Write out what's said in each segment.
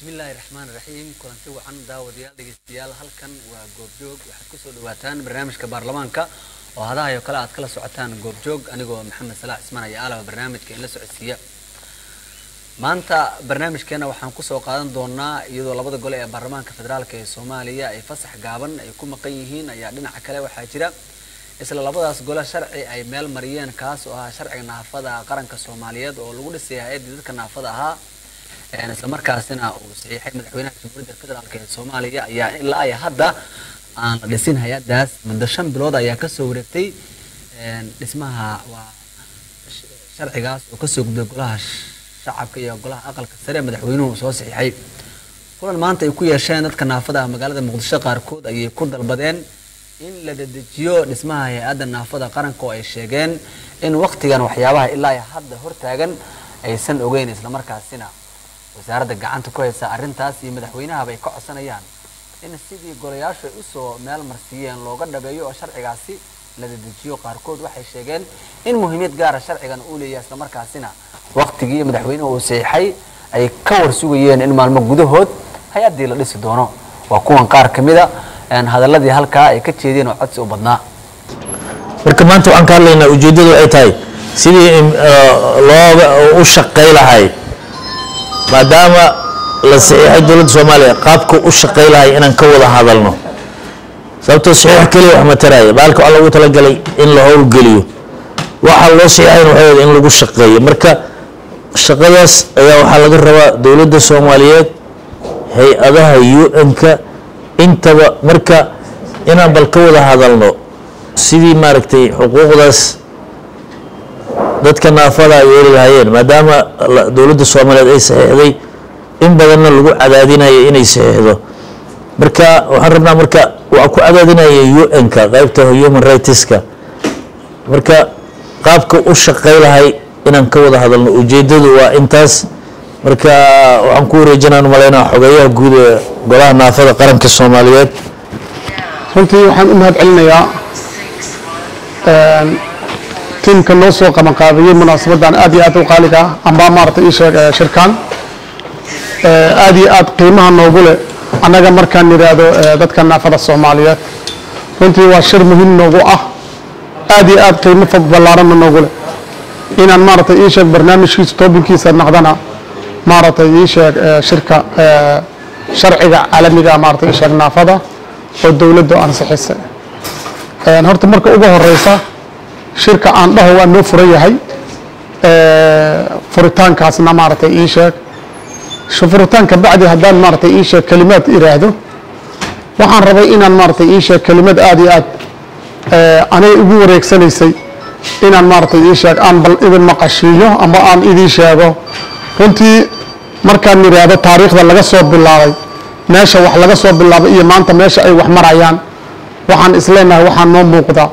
bismillaahi raxmaan raxiim kulanti wacan daawadayaal dhegeystayaal halkan waa goobjoog waxaad kusoo dhawaataan barnaamijka baarlamaanka oo hadahayo kale aad kala socotaan goobjoog anigoo maxamed salaax cismaan iyo aalaba barnaamijka in la socodsiiya maanta barnaamijkeena waxaan kusoo qaadan doonaa iyadoo labada gole ee baarlamaanka federaalk ee soomaaliya ay fasax gaaban ay ku maqan yihiin ayaa dhinaca kale waxaa jira isla labadaas gole sharci ay meel mariyeen kaas oo ahaa sharciga naafada qaranka soomaaliyeed oo lagu dhisay hay-addii dadka naafada ahaa isla markaasina uu saxiixay madaxweynaha jamhuuriyadda federaalk ee soomaaliya ayaa ilaa ay hadda aan la dhisin hay-addaas muddo shan bilood ayaa kasoo wareegtay dhismaha waa sharcigaas oo kasoo gudbay golaha shacabka iyo golaha aqalka sare madaxweynuhu soo saxiixay kulan maanta ay ku yeesheen dadka naafada ah magaalada muqdisho qaarkood ayay ku dalbadeen in la dedejiyo dhismaha hay-adda naafada qaranka oo ay sheegeen in waktigan waxyaabaha ilaa ay hadda hortaagan aysan ogeyn islamarkaasina wasaaradda gacanta ku haysa arrintaas iyo madaxweynahaba ay ka codsanayaan in sidii golayaashu ay usoo meel marsiiyeen looga dhabeeyo oo sharcigaasi la dedejiyo qaarkood waxay sheegeen in muhiimiyad gaara sharcigan uu leeyahay islamarkaasina waktigii madaxweynuhu uu saxiixay ay ka warsugayeen in maalmo gudahood hay-addii la dhisi doono waa kuwan qaar ka mida hadaladii halkaa ay ka jeedeen oo codsi u badnaa marka maanta waxaan ka hadlaynaa ujeeddadu ay tahay sidii looga u shaqay lahay maadaama la saxiixay dowladda soomaaliya qaabka u shaqay lahay inaan ka wada hadalno sababtoo saxiix keliya wax mataraya baalka waxaa loogu talagalay in la howlgeliyo waxaa loo saxiixayn waxay in lagu shaqeeyo marka shaqadaas ayaa waxaa laga rabaa dowladda soomaaliyeed hay-adaha u-n-ka intaba marka inaan bal ka wada hadalno sidii maaragtay xuquuqdaas dadka naafada ay yeeli lahaayeen maadaama dowladda soomaaliyeed ay saxiixday in badanna lagu cadaadinayo inay saxiixdo marka waxaan rabnaa marka waxaa ku cadaadinaya u-n-ka qaybta human rightska marka qaabka u shaqay lahay inaan ka wada hadalno ujeedadu waa intaas marka waxaan ku wareejinaan malaynaa xogeeyaha guud ee golaha naafada qaranka soomaaliyeed runtii waxaan u mahad celinayaa tiimka noo soo qabanqaabiyey munaasabadan aad iyo aad u qaaliga ah amba maaragtay ii sheeg shirkaan aad iyo aad qiimaha noogu leh annaga markaan nidhaahdo dadka naafada soomaaliyeed runtii waa shir muhiim noogu ah aad iyo aad qiimo ballaaranna noogu leh inaan maaragtay ii sheeg barnaamijkiisa toobinkiisa naqdana maaragtay ii sheeg shirka sharciga caalamiga maaragtay ii sheeg naafada oo dowladdu ansixisay horta marka ugu horeysa shirka aan dhaho waa noo furan yahay furitaankaasna maaragtay ii sheeg furitaanka bacdi haddaan maaragtay ii sheeg kelimaad iraahdo waxaan rabay inaan maaragtay ii sheeg kelimad aad iyo aad anay igu wareegsanaysay inaan maaragtay ii sheeg aan bal idin maqashiiyo ama aan idii sheego runtii markaan idhaahdo taariikhda laga soo bilaabay meesha wax laga soo bilaabay iyo maanta meesha ay wax marayaan waxaan isleenahay waxaa noo muuqda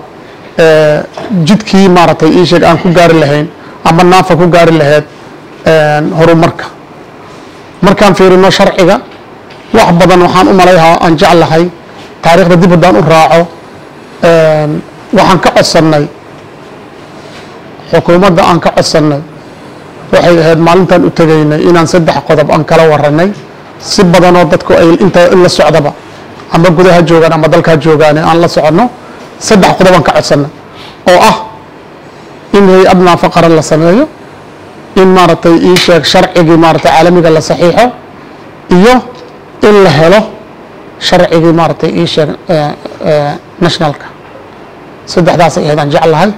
jidkii maaragtay ii sheeg aan ku gaari lahayn ama naafa ku gaari lahayd horumarka markaan fiirino sharciga wax badan waxaan u malayhaa aan jeclahay taariikhda dib haddaan u raaco waxaan ka codsannay xukuumadda aan ka codsannay waxay ahayd maalintaan u tegaynay inaan saddex qodob aan kala waranay si badanoo dadku ay inta in la socdaba ama gudaha joogaan ama dalkaa joogaane aan la soconno saddex qodob aan ka codsannay oo ah in hay-ad naafo qaran la sameeyo in maaragtay ii sheeg sharcigii maaragtay caalamiga la saxiixo iyo in la helo sharcigii maaragtay ii sheeg nationalka saddexdaasay ahayd aan jeclahay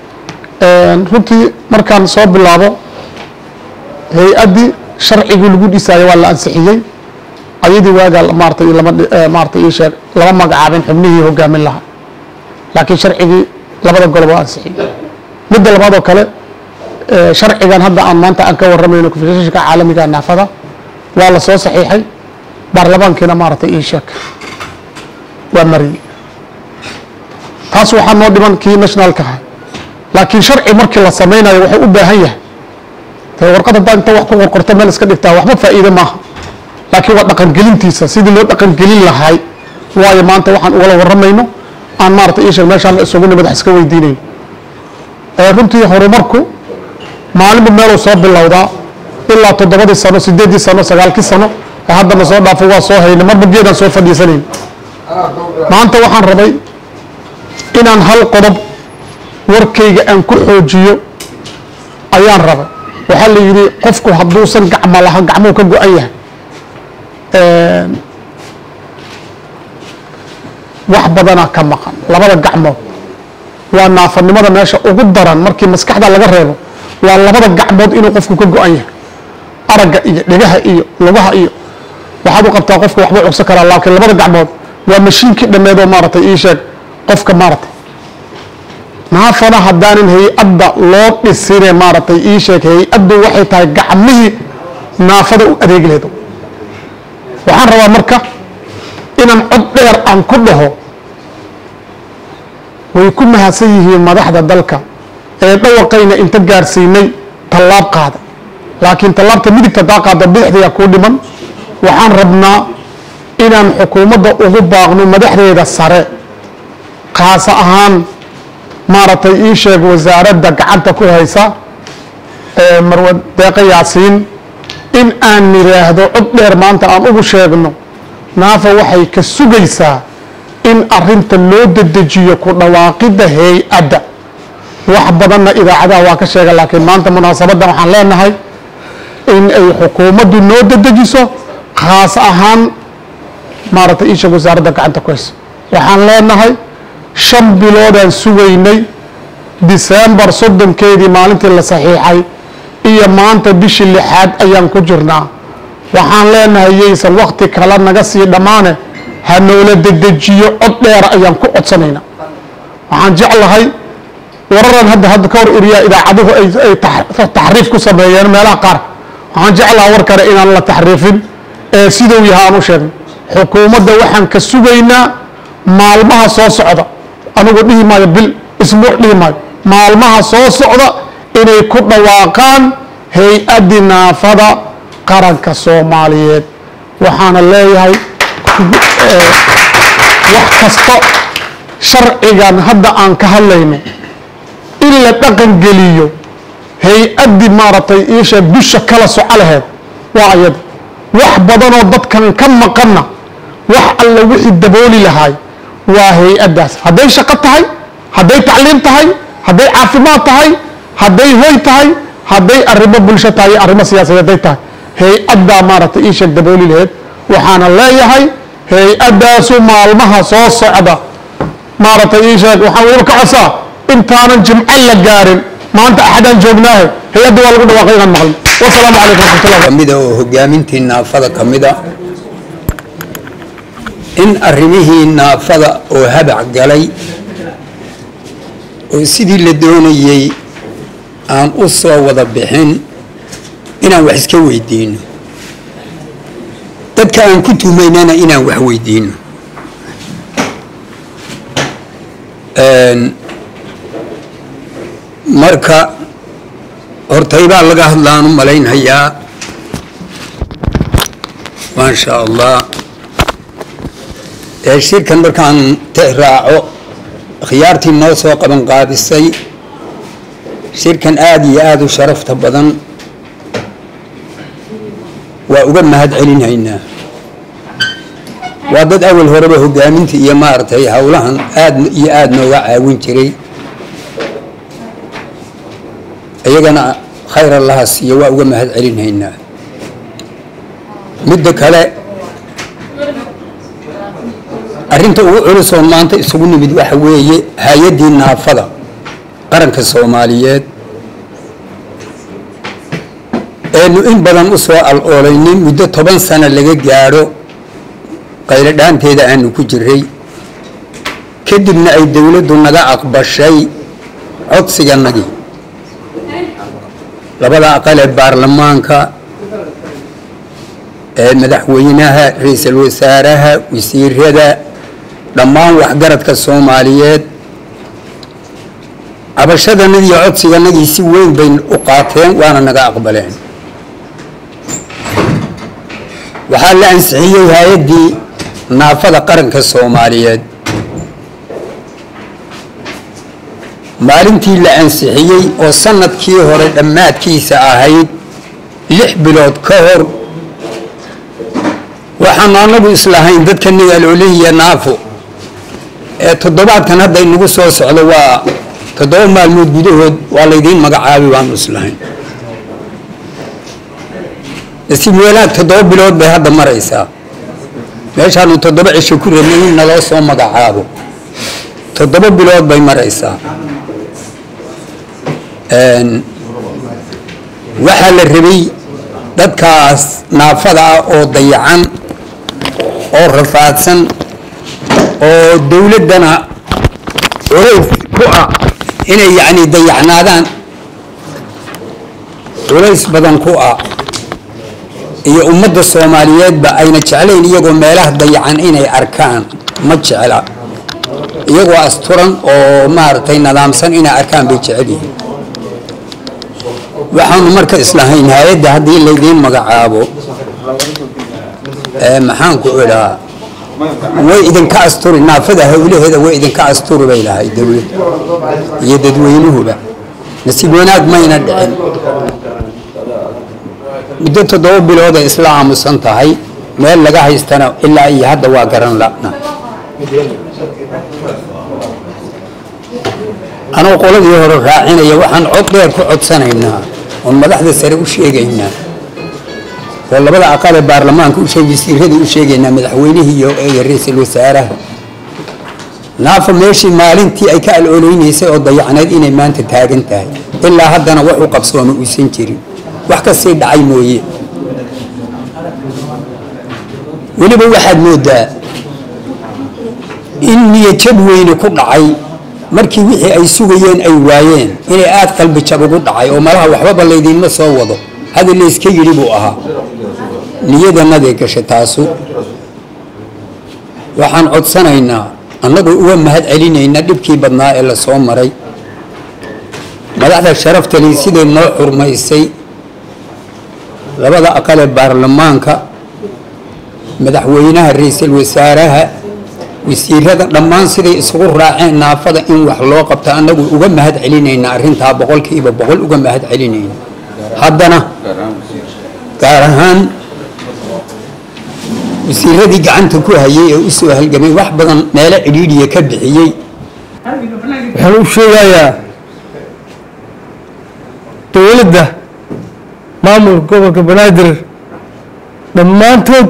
runtii markaan soo bilaabo hay-addii sharcigii lagu dhisaayo waa la ansixiyey ayadii waagaa maaratay lama maaratay ii sheeg lama magacaabin xubnihii hogaamin lahaa laakiin sharcigii labada golob waa ansixiyey midda labaad oo kale sharcigan hadda aan maanta aan ka warramayno konfedereeshinka caalamiga naafada waa la soo saxiixay baarlamaankiina maaragtay ii sheeg waa mariyey taas waxaa noo dhiman kii nationalka ahay laakiin sharci markii la samaynayo wuxuu u baahan yahay dee warqad haddaa inta wax ku qorqorto meel iska dhigtaa waxba faa'iide maaha laakiin waa dhaqangelintiisa sidii loo dhaqangelin lahay waayo maanta waxaan ugala warramayno aan maarata ii sheeg meeshaan isugu nimid wax iska weydiinayno runtii horumarku maalinba meeluu soo bilowdaa ilaa toddobadii sano sideeddii sano sagaalkii sano haddana soo dhaafo waa soo hayna marba geedaan soo fadhiisanayn maanta waxaan rabay inaan hal qodob warkayga aan ku xoojiyo ayaan rabay waxaa la yidhi qofku hadduusan gacmo laha gacmuhu ka go-an yahay wax badanaa ka maqan labada gacmood waa naafanimada meesha ugu daran markii maskaxda laga reebo waa labada gacmood inuu qofku ka go-an yahay aragga iyo dhegaha iyo lugaha iyo waxaad u qabtaa qofka waxba cugsan karaa laakiin labada gacmood waa mashiinkii dhammeedoo maaragtay ii sheeg qofka maaragtay naafana haddaanan hay-adda loo dhisine maaragtay ii sheeg hay-addu waxay tahay gacmihii naafada u adeegi leedo waxaan rabaa marka inaan cod dheer aan ku dhaho way ku mahadsan yihiin madaxda dalka ee dhawaqayna inta gaarsiinay tallaab qaada laakiin tallaabta midigta daa qaada bidixdaya kuu dhiman waxaan rabnaa inaan xukuumadda ugu baaqno madaxdeeda sare khaas ahaan maaragtay ii sheeg wasaaradda gacanta ku haysa ee marwa deeqa yaasiin in aan nidhaahdo cod dheer maanta aan ugu sheegno naafa waxay ka sugaysaa in arinta loo dedejiyo ku dhawaaqidda hay-adda wax badanna idaacadaha waa ka sheega laakiin maanta munaasabaddan waxaan leenahay in ay xukuumaddu noo dedejiso khaas ahaan maaragtay iisheeg wasaaradda gacanta ku hayso waxaan leenahay shan biloodaan sugaynay disembar soddonkeedii maalintii la saxiixay iyo maanta bishii lixaad ayaan ku jirnaa waxaan leenahay yaysan wakti kale naga sii dhammaane ha noola dedejiyo cod dheera ayaan ku codsanaynaa waxaan jeclahay wararan hadda hadda ka hor iriyaa idaacaduhu ay ay tax- taxriif ku sameeyeen meelaha qaar waxaan jeclaha war kale inaan la taxriifin ee siduu yahay aan u sheegno xukuumadda waxaan ka sugaynaa maalmaha soo socda anigu dhihi maayo bil isbuuc dhihi maayo maalmaha soo socda inay ku dhawaaqaan hay-addi naafada qaranka soomaaliyeed waxaana leeyahay eh, wax kasta sharcigan hadda aan ka hadlayno in la dhaqan geliyo hay-addii maaragtay iisha dusha kala soco laheed waa ayada wax badanoo dadkan ka maqanna wax alla wixii dabooli lahaay waa hay-addaas hadday shaqo tahay hadday tacliim tahay hadday caafimaad tahay hadday hoy tahay hadday arrimo bulsho tahay iyo arrimo siyaasadeed hadday tahay hay-addaa maaragtay ii sheeg dabooli laheed waxaana leeyahay hay-addaasu maalmaha soo socda maaragtay ii sheeg waxaan weliba ka codsaa intaanan jimco la gaarin maanta axadaan joognaahe hay-adda waa lagu dhawaaqay inaan maqlin wasalaamu calaykum waraxmatullah kamida oo hogaamintii naafada ka mida in arrimihii naafada oo habac galay oo sidii la doonayey aan u soo wada bixin inaan wax iska weydiino dadka aan ku tumaynana inaan wax weydiino Een, marka hortaybaa laga hadlaan u malaynhayaa maasha allah ee shirkan markaan te raaco khiyaartii noo soo qaban qaadisay shirkan aada iyo aada u sharafta badan waa uga mahad celinhaynaa waa dad awal horeba hogaaminta iyo maaragtay howlahan aad iyo aada nooga caawin jiray iyagana khayr allaha siiyo waa uga mahad celinhaynaa midda kale arrinta ugu culus oo maanta isugu nimid waxa weeye hay-addii naafada qaranka soomaaliyeed eenu in badan u soo al-oolaynin muddo toban sano laga gaadho qaylo dhaanteeda aanu ku jiray kadibna ay dowladdu naga aqbashay codsiganagii labada aqal ee baarlamaanka ee madaxweynaha ra-iisul wasaaraha wasiirada dhammaan waxgaradka soomaaliyeed cabashadanadii iyo codsiganagii si weyn bay u qaateen waana naga aqbaleen waxaa la ansixiyey hay-addii naafada qaranka soomaaliyeed maalintii la ansixiyey oo sanadkii hore dhammaadkiisa ahayd lix bilood ka hor waxaanu anagu islahayn dadka nigaloolihiya naafo ee toddobaadkan hadda inagu soo socdo waa toddoba maalmood gudahood waa laydiin magacaabi baanu islahayn nasiib wanaag toddoba bilood bay hadda maraysaa meeshaanu toddoba cisho ku rabnay in naloo soo magacaabo toddoba bilood bay maraysaa waxaa la rabay dadkaas naafada ah oo dayacan oo rafaadsan oo dowladdana culays ku ah inay yacni dayacnaadaan culays badan ku ah iyo ummadda soomaaliyeedba ayna jeclayn iyagoo meelaha dayacan inay arkaan ma jecla iyagoo asturan oo maaragtay nidaamsan inay arkaan bay jecel yihiin waxaanu marka islahayn hay-adda haddii laydiin magacaabo maxaanku idhaa way idinka asturi naafada hawlaheeda way idinka asturi bay lahay dowlad iyo dadweynuhuba nasiib wanaag mayna dhicin muddo toddoba bilooday isla aamusan tahay meel laga haystana ilaa iyo hadda waa garan la'na anuu qoladii hore raacinaya waxaan cod dheer ku codsanaynaa oon madaxda sare u sheegaynaa oo labada aqalee baarlamaanka u sheeg wasiiradii u sheegaynaa madaxweynihii iyo ra-iisul wasaaraha naafa meeshii maalintii ay ka aloleynaysay oo dayacneed inay maanta taagan tahay ilaa haddana wax u qabsooma uusan jirin wax kasii dhacay mooye weliba waxaad moodaa in niyajab weyne ku dhacay markii wixii ay sugayeen ay waayeen inay aada qalbi jab ugu dhacay oo malaha waxbaba laydiinma soo wado hadal layska yidhi buu ahaa niyadanaday gashay taasu waxaan codsanaynaa annagoo uga mahad celinayna dhibkii badnaa ee la soo maray madaxda sharaftali siday noo xurmaysay labada aqalee baarlamaanka madaxweynaha ra-iisul wasaaraha wasiirada dhammaan siday isugu raaceen naafada in wax loo qabto annagu uga mahad celinayna arrintaa boqolkiiba boqol uga mahad celinayna haddana gaar ahaan wasiiradii gacanta ku hayay ee usoo halgamay wax badan meelo cidhiidhiya ka bixiyey waxaan u sheegayaa dowladda maamulka gobolka banaadir dhammaantood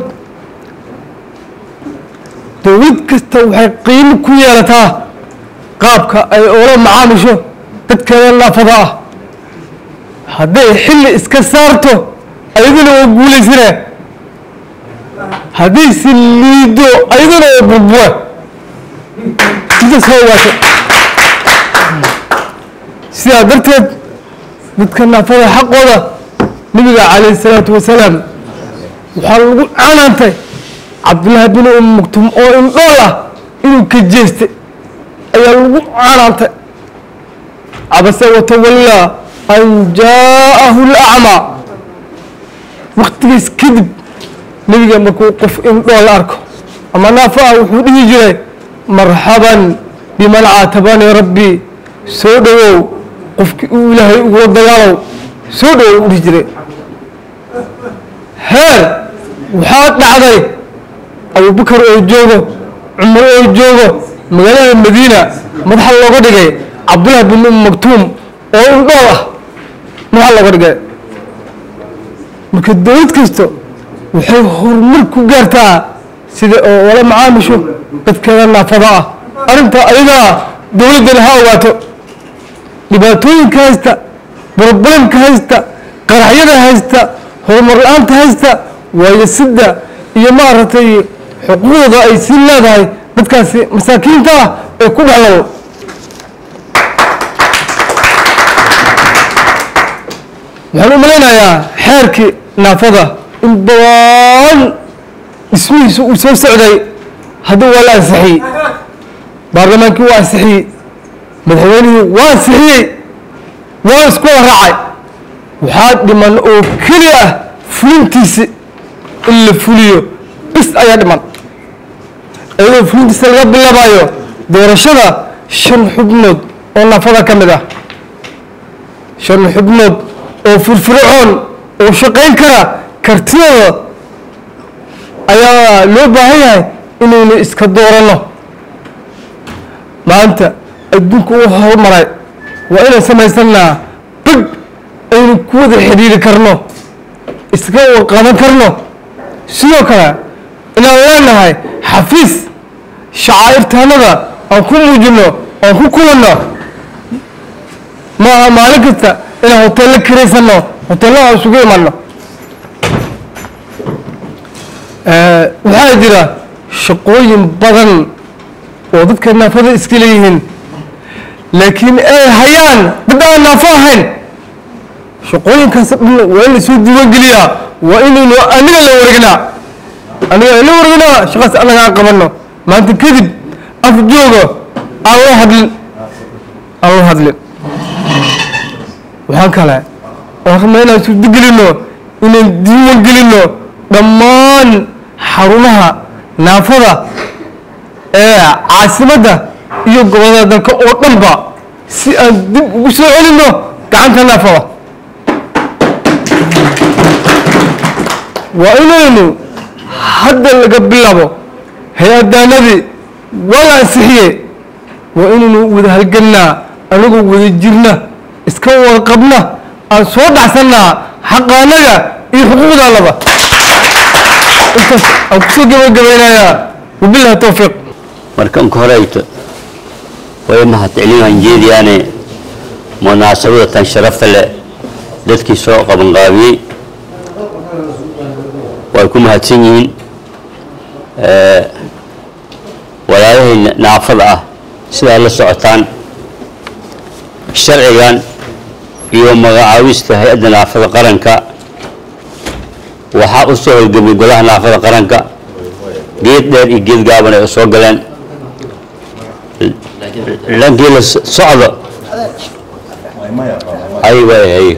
dowlad kasta waxay qiimo ku yeelataa qaabka ay oola macaamisho dadkeeda naafada ah hadday xilli iska saarto ayaduna waa guulaysane hadday si liido ayaduna waa burbura intaas ha ogaato sidaa darteed dadka naafada xaqooda nabiga calayhi salaatu wasalaam waxaa lagu canaantay cabdullaahi bin um muktum oo indhool ah inuu ka jeestay ayaa lagu canaantay cabase watawallaa an jaa'ahu lacmaa waktigiis kadib nebiga markuu qof indhool arko ama naafo ah wuxuu dhihi jiray marxaban biman caatabanii rabbii soo dhowow qofkii uu ilaahay ugula dagaalow soo dhowow u dhihi jiray heer waxaa dhacday abubakar oo joogo cumar oo joogo magaalada madiina madaxa looga dhigay cabdullahi bin um maktuum oo indhool ah madaxa looga dhigay marka dowlad kasta waxay horumar ku gaartaa sida oo wala macaamisho dadkeeda naafada ah arrintaa ayadaa dowladdana ha ogaato dhibaatooyinka haysta burburinka haysta qaraxyada haysta horumar la-aanta haysta waayasida iyo maaragtay xuquuqda ay sii leedahay dadkaasi masaakiinta ah ee ku dhexlabo waxaan u malaynayaa xeerkii naafada in badan dhismihiisa uu soo socday hadda waa la ansixiyey baarlamaankii waa ansixiyey madaxweynihii waa ansixiyey waa isku wada raacay waxaa dhiman oo keli ah fulintiisi in la fuliyo bis ayaa dhiman iyadoo fulintiisa laga bilaabayo doorashada shan xubnood oo naafada ka mid ah shan xubnood oo firfircoon oo shaqayn kara kartidooda ayaa loo baahan yahay inaynu iska dooranno maanta adduunku uu horumaray waa inaan samaysanaa big aynu ku wada xidhiiri karno iska qaban karno sidoo kale inaan leenahay xafiis shacaa'irtaanada aan ku muujino aan ku kulanno maaha maalin kasta inaan hoteello kiraysanno hoteellaha isugu imanno waxaa jira shaqooyin badan oo dadka naafada iska leeyihiin laakiin ay hayaan dad aan naafo ahayn shaqooyinkaas dhan waa in lasoo diiwaangeliyaa waa inaynu aniga la waregnaa aniga la waregnaa shaqaas anaga aan qabanno maanta kadib af jooga aan la hadlin aan la hadlin waxaan kale oo rabnaa inaan suurtagelinno inaan diiwan gelinno dhammaan xarumaha naafada ee caasimadda iyo gobollada dalka oo dhanba si aan dib ugu soo celinno gacanta naafada waa inaynu hadda laga bilaabo hay-adaanadii waa la ansixiyey waa inaynu wada halgannaa anagoo wada jirna iska wada qabna aan soo dhacsannaa xaqaanaga iyo xuquuqdaanaba intaas aan kusoo gabagabaynayaa wabillahi towfiiq markan ka horeyto way mahadcelinaan jeediyaane munaasabada tan sharafta leh dadkii soo qabanqaabiyey way ku mahadsan yihiin walaalahii naafada ah sidaa la socotaan sharcigan iyo magacaawista hay-adda naafada qaranka waxaa u soo holgamay golaha naafada qaranka geed dheer iyo geed gaaban ay u soo galeen lankii la socdo hay way hay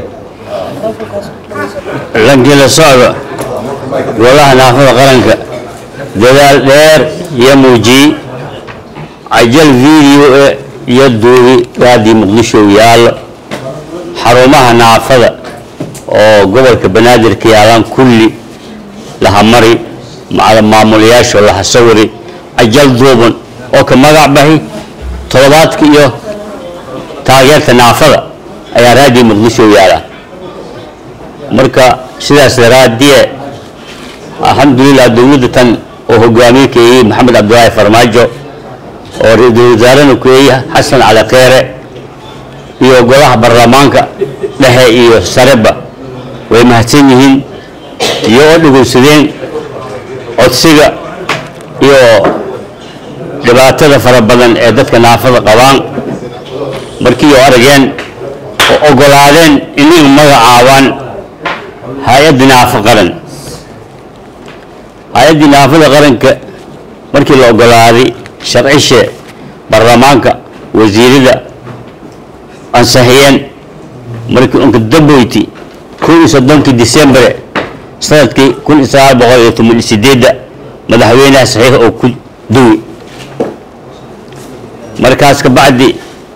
lankii la socdo golaha naafada qaranka dadaal dheer iyo muujiyey cajal video iyo duubi raadii muqdisho yaallo xarumaha naafada oo gobolka banaadir ka yaalaan kulli lahamari macala maamulayaasho laha sawiri cajal duuban oo ka magac bahi toddobaadka iyo taageerta naafada ayaa raadii muqdisho yaala marka sidaas daraadiye alxamdulilah dowladda tan oo hogaamiye ka eeyey maxamed cabdilaahi farmaajo oo ra-iisul wasaarena ku eeyey xasan cali kheere iyo golaha baarlamaanka dhexe iyo sareba way mahadsan yihiin iyo oo dhegeysadeen codsiga iyo dhibaatada fara badan ee dadka naafada qabaan markii oo arageen oo ogolaadeen inay magacaabaan hay-adda naafo qaran hay-addii naafada qaranka markii la ogolaaday sharcishe baarlamaanka wasiirada ansixiyeen markii unka damboyti kun iyo soddonkii decembre sanadkii kun iyo sagaal boqol iyo toban iyo sideedda madaxweynaha saxiix oo ku duwi markaas ka bacdi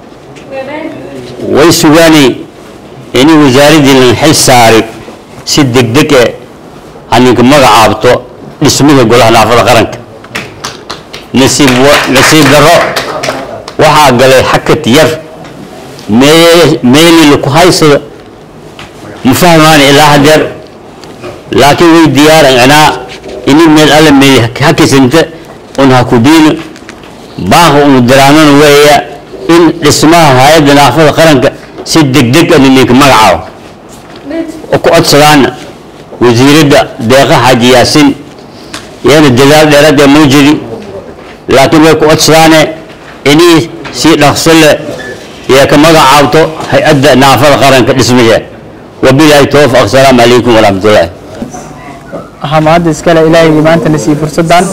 way sugaanay inay wasaaraddii lan xil saari si degdeg e haninka magacaabto dhismihii golaha naafada qaranka nasiib nasiib darro waxaa galay xakad yar mee meelii laku haysado ma fahmaani ilaa hadeer laakiin way diyaaran inaa ini meel alla meeli hakisanta un hakudiino baanka unu diraanana weeya in dhismaha hay-adda naafada qaranka si degdeg a ninka magacaabo oo ku codsadaana wasiiradda deeqa xaaji yaasin iyana dadaal dheerad ee muujidi laakiin way ku codsadaane inii si dhaqso leh iyo ka magacaabto hay-adda naafada qaranka dhismaheeda wabilaahi towfiq asalaamu calaykum waraxmatullaahi waxaa mahadda iskale ilaahaygi maanta na siiyey fursaddan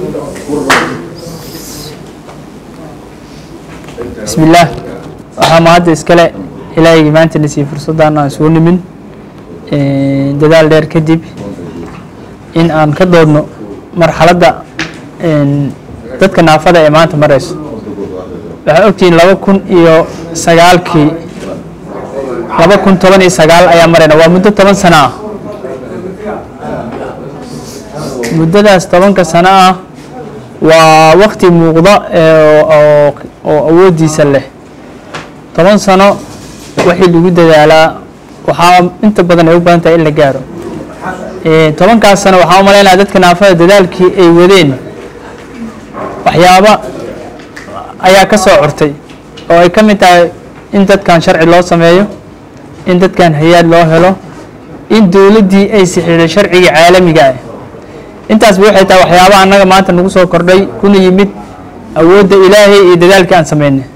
bismi illaah waxaa mahadda iskale ilaahaygi maanta na siiyey fursaddan aan soo nimin dadaal dheer kadib in aan ka doodno marxaladda dadka naafada ee maanta marayso waxaa ogtihiin laba kun iyo sagaalkii laba kun toban iyo sagaal ayaa marayna waa muddo toban sano ah muddadaas tobanka sano ah waa waqti muuqda ee oo oo awooddiisa leh toban sano wixii lagu dadaalaa waxaa inta badan ay u badan tahay in la gaaro tobankaas sano waxaa u malaynaya dadka naafada dadaalkii ay wadeen waxyaaba ayaa ka soo cortay oo ay ka mid tahay in dadkan sharci loo sameeyo in dadkan hay-aad loo helo in dowladdii ay sixiday sharciga caalamiga ah intaasba waxay tahay waxyaaba annaga maanta nagu soo kordhay kuna yimid awoodda ilaahay iyo dadaalkii aan sameynay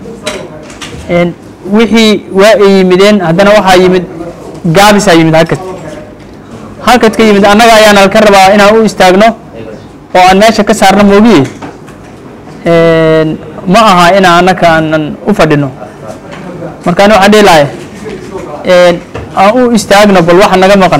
wixii waa ay yimideen haddana waxaa yimid gaabisaa yimid halkad halkad ka yimid annaga ayaana ka rabaa inaan u istaagno oo aan meesha ka saarno moogiye ma aha inaan annaka aanan u fadhino marka ani waxaan dhihi lahay aan u istaagno bal waxa naga maqan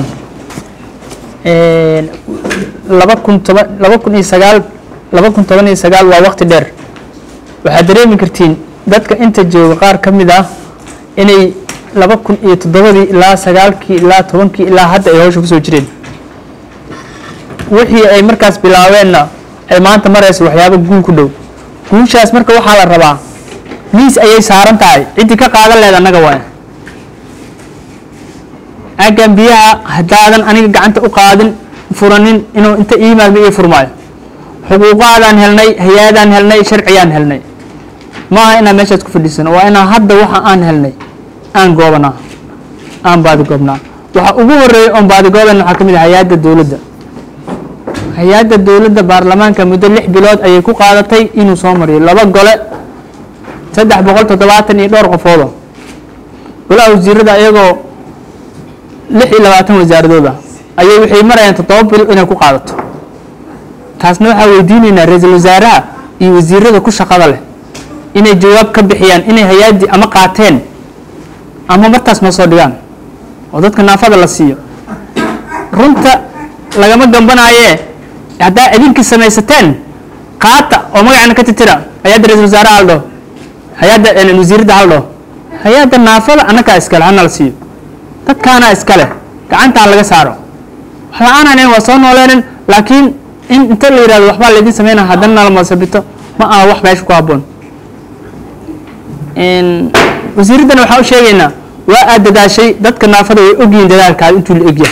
laba kun toban laba kun iyo sagaal laba kun toban iyo sagaal waa waqti dheer waxaad dareemi kartiin dadka inta jooga qaar ka mid ah inay laba kun iyo toddobadii ilaa sagaalkii ilaa tobankii ilaa hadda ay hawsha kusoo jireen wixii ay markaas bilaabeenna ay maanta marayso waxyaaba guul ku dhow guushaas marka waxaa la rabaa miis ayay saaran tahay ciddii ka qaadan lehed annaga waay aggan biyaha haddaadan aniga gacanta u qaadin furanin inuu inta iimaadma ii furmaayo xuquuqaadaan helnay hay-adaan helnay sharcigaan helnay ma aha inaan meeshaas ku fadhiisano waa inaan hadda waxa aan helnay aan goobanaa aan baadigoobnaa waxa ugu horeeya oon baadigooban waxaa ka mid ah hay-adda dowladda hay-adda dowladda baarlamaanka muddo lix bilood ayay ku qaadatay inuu soo mariyo laba gole saddex boqol toddobaatan iyo dhowr qofoodo golaha wasiirada iyagoo lix iyo labaatan wasaaradooda ayay waxay marayaan toddoba bil inay ku qaadato taasna waxaa weydiinaynaa ra-iisul wasaaraha iyo wasiirada ku shaqada leh inay jawaab ka bixiyaan inay hay-addii ama qaateen ama martaas noo soo dhigaan oo dadka naafada la siiyo runta lagama gambanaaye haddaa idinkii samaysateen qaata oo magacana ka titira hay-adda ra-isul wasaaraha haldho hay-adda wasiiradda haldho hay-adda naafada annagaa iskale hana la siiyo dadkaana iskale gacantaan laga saaro wax la-aanan waa soo nooleenin laakiin in inta la yihahdo waxbaa laydin sameynaa haddana nalamasabito ma aha wax meesha ku habboon wasiiraddana waxaan u sheegaynaa waa aad dadaashay dadka naafada way ogyihiin dadaalkaada intuu la egyahay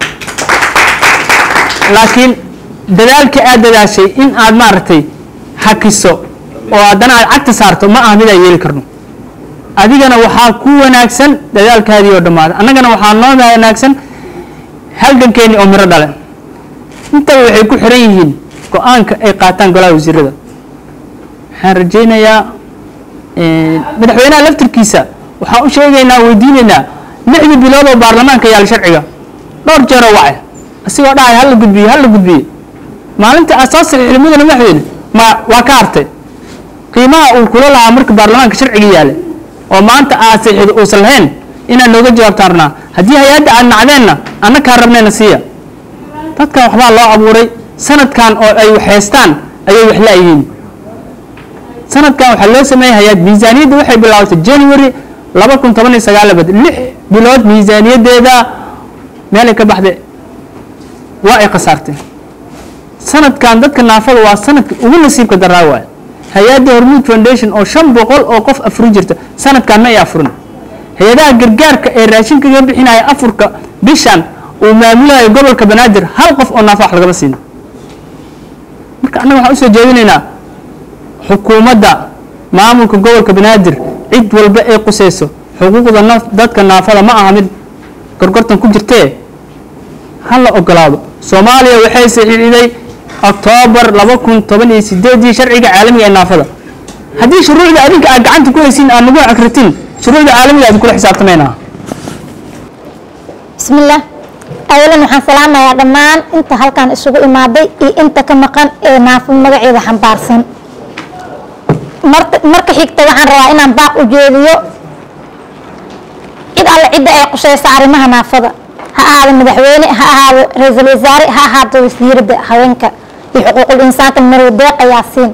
laakiin dadaalkii aad dadaashay in aad maaragtay hakiso oo haddana aad cagta saarto ma aha mid aan yeeli karno adigana waxaa ku wanaagsan dadaalkaadii oo dhammaaday annagana waxaa noo wanaagsan halgankeeni oo miro dhale intaba waxay ku xiran yihiin go-aanka ay qaataan golaha wasiirada waxaan rajaynayaa madaxweynaha laftirkiisa waxaan u sheegaynaa weydiinaynaa lixdii bilood oo baarlamaanka yaal sharciga dhowr jeeroo wacay asigoo dhahay hala gudbiye hala gudbiye maalinta aad soo saxiixday mudane madaxweyne ma waa ka hartay qiimaha uu kula lahaa marka baarlamaanka sharciga yaale oo maanta aad saxiixda uusan lahayn inaad nooga jawaabtaan rabnaa haddii hay-adda aad nacdeenna annakaa rabnayna siiya dadkan waxbaa loo abuuray sanadkan oo ay waxhaystaan ayay wax la-yihiin sanadkan waxaa loo sameeyey hay-ad miisaaniyadda waxay bilaabatay january laba kun toban iyo sagaal labad lix bilood miisaaniyaddeeda meelay ka baxday waa ay khasaartay sanadkan dadka naafada waa sanadka ugu nasiibka daraa waay hay-adda hormuud foundation oo shan boqol oo qof afurin jirta sanadkan ma ay afurin hay-adaha gargaarka ee raashinka ga bixinaya afurka bishan uu maamulayo gobolka banaadir hal qof oo naafa wax lagama siino marka annaga waxaan usoo jeedinaynaa xukuumadda maamulka gobolka banaadir cid walba ay qusayso xuquuqda naf dadka naafada ma aha mid gorgortan ku jirtee ha la ogolaado soomaaliya waxay saxiixday oktoobar laba kun toban iyo sideedii sharciga caalamiga ee naafada haddii shuruucda adinka aad gacanta ku haysiin aad nagu akratin shuruucda caalamiga aad kula xisaabtamaynaa bismillaah awalan waxaan salaamayaa dhammaan inta halkan isugu imaaday iyo inta ka maqan ee naafo magaceeda xambaarsan marka xigta waxaan rabaa inaan baaq u jeediyo cid alle cidda ay qushaysa arrimaha naafada ha ahaado madaxweyne ha ahaado ra-iisul wasaare ha ahaado wasiirada haweenka iyo xuquuqul insaanka marow deeqa yaasiin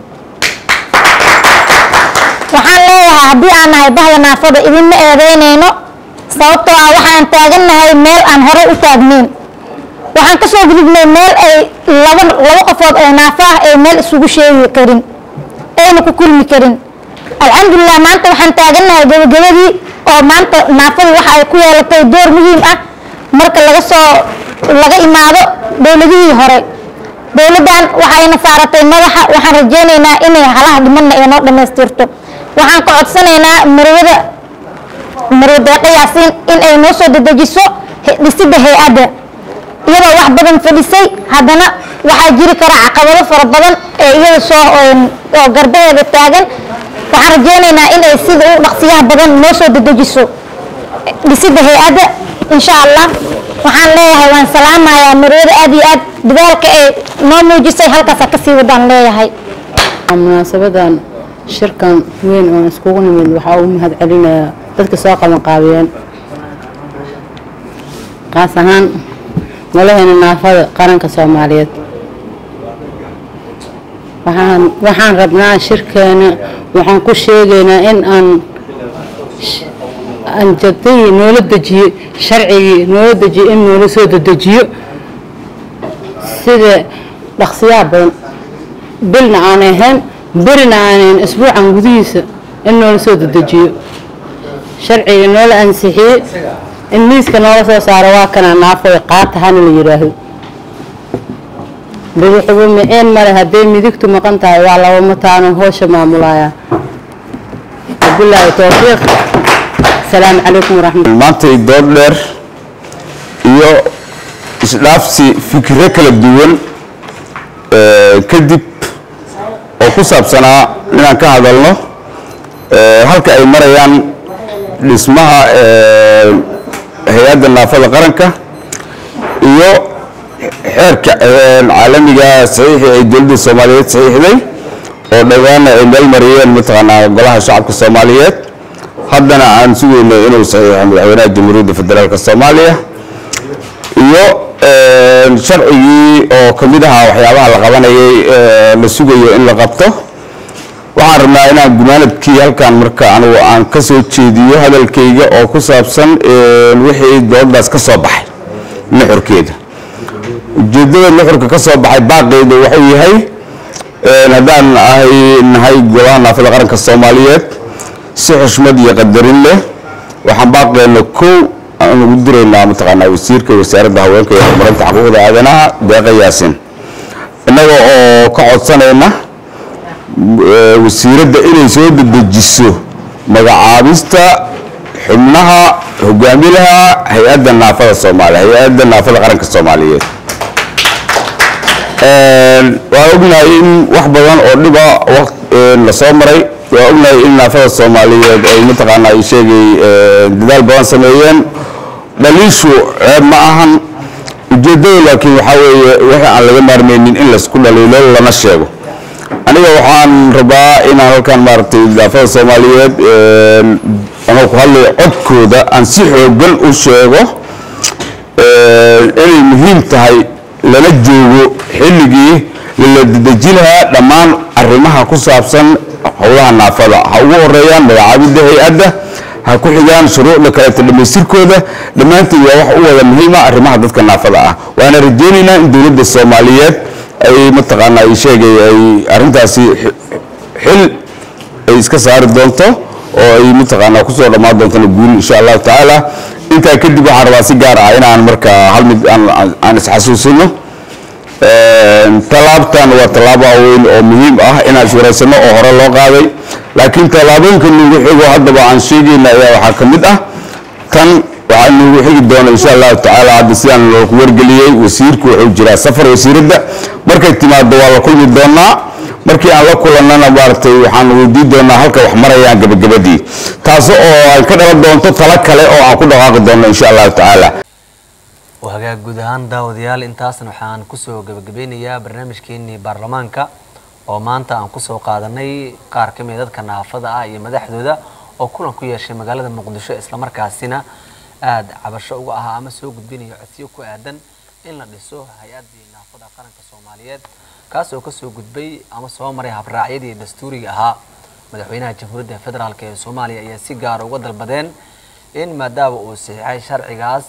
waxaan leeyahay haddii aan nahay bahda naafada idinma eedeynayno sababtoo ah waxaan taagannahay meel aan horey u taagnayn waxaan kasoo gudubnay meel ay laba laba qofood oo naafo ah ay meel isugu sheegi karin ayna ku kulmi karin alxamdulilah maanta waxaan taagannahay gabagabadii oo maanta naafadu waxa ay ku yeelatay door muhiim ah marka laga soo laga imaado dowladihii hore dowladdan waxayna saaratay madaxa waxaan rajeynaynaa inay halaha dhimanna ay noo dhammaystirto waxaan ka codsanaynaa marwada marwe deeqa yaasiin in ay noo soo dedejiso he- dhisidda hay-adda iyadoo wax badan fadhisay haddana waxaa jiri kara caqabado fara badan ee iyada soo oo garbaheeda taagan waxaan rajeynaynaa in ay sida u dhaqsiyaha badan noo soo dedejiso dhisidda hay-adda insha allah waxaan leeyahay waan salaamayaa marwada aad iyo aad dadaalka ay noo muujisay halkaasa kasii wadaan leeyahay munaasabadan shirkan weyn oo iskugu nimid waxaa ugu mahad celinayaa dadka soo qaban qaabiyeen qaas ahaan noloheena naafada qaranka soomaaliyeed waxaan waxaan rabnaa shirkeena waxaan ku sheegaynaa in aan sh- aan jadadii noola dejiyo sharcigii noola dejiyo in noola soo dedejiyo sida dhaqsiyaha badan bilna aan ahayn berina aanan isbuucan gudihiisa in noola soo dedejiyo sharciga noola ansixiyey in miiska noola soo saaro waa kana naafoy qaata hana la yidhaahdo bidixubu miceen male hadday midigtu maqan tahay waa laba mataano hoosha maamulaya wabilaahi towfiiq asalaamu calaykum waraxmat maantay dood dheer iyo isdhaafsi fikiro kala duwan ee, kadib oo ku saabsanaa inaan ka hadalno ee, halka ay marayaan dhismaha ee, hay-adda naafada qaranka iyo xeerka ee, caalamiga saxiixii ay dowladda soomaaliyeed saxiixday oo dhawaana ay meel mariyeen mataqaanaa golaha shacabka soomaaliyeed haddana aan sugayno inuu saxiixo madaxweynaha jamhuuriyadda federaalk soomaaliya iyo een, sharcigii oo ka mid ahaa waxyaabaha la qabanayay ee, la sugayo in la qabto waxaan rabnaa inaan gumaanadkii halkan marka anigu aan ka soo jeediyo hadalkayga oo ku saabsan een, wixii doodaas ka soo baxay nuxurkeeda ujeeddada nuxurka ka soo baxay baaqeeda wuxuu yahay een, haddaan ahay nahay golaha naafada qaranka soomaaliyeed si xushmad iyo qadarin leh waxaan baaqeena kow aan ugu diraynaa mataqaanaa wasiirka wasaaradda haweenka iyo horumarinta xuquuqda aadanaha deeqa yaasin innaga oo ka codsanayna eh, wasiiradda inay soo dedejiso magacaabista xubnaha hogaamilaha hay-adda naafada soomaaliya hay-adda naafada qaranka soomaaliyeed Een, waan ognahay in wax badan oo dhiba waq- een, la soo maray waan ognahay in naafada soomaaliyeed ay mataqaanaa ay sheegay een, dadaal badan sameeyeen dhaliishu ceeb ma ahan ujeeddada laakiin waxaa weeye wixii aan laga maarmaynin in laysku dhaliilo lana sheego aniga waxaan rabaa inaan halkan maaragtay naafada soomaaliyeed een, anoo ku hadlayo codkooda aan si xoogan u sheego een, inay muhiim tahay lala joogo xilligii lala dedeji lahaa dhammaan arrimaha ku saabsan howlaha naafada ha ugu horeeyaan magacaabidda hay-adda ha ku xigaan shuruucda kaleeto dhammaystirkooda dhammaantood waa wax u wada muhiima arrimaha dadka naafada ah waana rajeynaynaa in dowladda soomaaliyeed ay mataqaanaa ay sheegay ay arrintaasi xi- xil ay iska saari doonto oo ay mataqaanaa kusoo dhammaan doontona guul insha allahu tacaala intaa kadib waxaan rabaa si gaar ah inaan marka hal mid aan- aan- aan isxasuusino Een, tallaabtan waa tallaabo weyn oo muhiim ah inaan iswaraysano oo hore loo qaaday laakiin tallaabooyinka nagu xigo haddaba aan sheegayna ayaa waxaa ka mid ah tan waxaa nagu xigi doona insha allahu tacaala hadda sidaan loogu wargeliyey wasiirku wuxuu jiraa safar wasiiradda markay timaado waa la kulmi doonaa markii aan la kulannana maaragtay waxaan weydiin doonaa halka wax marayaan gabagabadii taas oo ay ka dhalan doonto talo kale oo aan ku dhaqaaqi doonno insha allahu tacaala hagaag guud ahaan daawadayaal intaasna waxaan kusoo gabagabeynayaa barnaamijkeenii baarlamaanka oo maanta aan kusoo qaadanay qaar ka mid a dadka naafada ah iyo madaxdooda oo kulan ku yeeshay magaalada muqdisho islamarkaasina aada cabasho uga ahaa ama soo gudbinayo codsiyo ku aadan in la dhiso hay-addii naafada qaranka soomaaliyeed kaas oo kasoo gudbay ama soo maray habraacyadii dastuuriga ahaa madaxweynaha jamhuuriyadda federaalk ee soomaaliya ayaa si gaara uga dalbadeen in maadaama uu saxiixay sharcigaas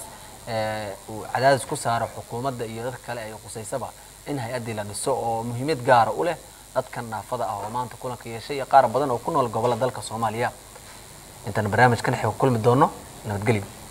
ee, uu cadaadis ku saaro xukuumadda iyo dadka kale ay qusaysaba in hay-addii la dhiso oo muhiimad gaara u leh dadkan naafada ah oo maanta kulanka yeeshay iyo qaar badan oo ku nool gobolla dalka soomaaliya intaan barnaamijkan xeeg kulmi doono nabadgelyo